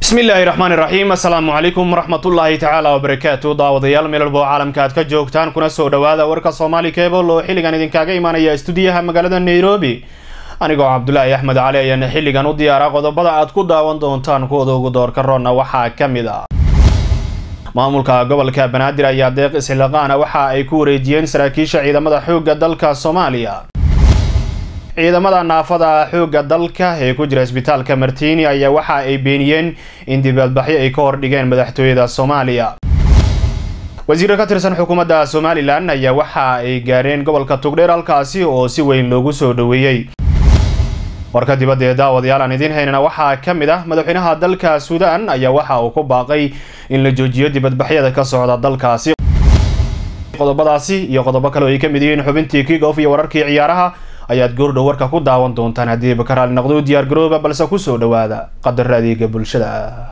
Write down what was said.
bismi illaahi raxmaan iraxiim assalaamu calaykum waraxmatullaahi tacaala wabarakaatu daawadayaal meel walba oo caalamka aad ka joogtaan kuna soo dhawaada warka soomaali cebol oo xilligan idinkaaga imaanaya istuudiyaha magaalada nairobi anigoo cabdulaahi axmed cali ayaana xilligan u diyaara qodobada aad ku daawan doontaan kuwada ugu doorka roonna waxaa ka mid ah maamulka gobolka banaadir ayaa deeq isxilaqaana waxa ay ku wareejiyeen saraakiisha ciidamada xoogga dalka soomaaliya ciidamada naafada xoogga dalka ee ku jira isbitaalka martini ayaa waxa ay beeniyeen in dibadbaxyo ay ka hordhigeen madaxtooyada soomaaliya wasiiro ka tirsan xukuumadda somalilan ayaa waxa ay gaareen gobolka tugdheer halkaasi oo si weyn loogu soo dhoweeyey warka dibadda ee daawadayaal aan idiin haynana waxaa ka mid ah madaxweynaha dalka suudaan ayaa waxa uu ku baaqay in la joojiyo dibadbaxyada ka socda dalkaasi qodobadaasi iyo qodobo kale oo ay ka mid yihiin xubintii kigof iyo wararkii ciyaaraha ayaad goordhow warka ku daawan doontaan haddii bakaraali noqdo u diyaar garooba balse kusoo dhawaada qadar adeega bulshada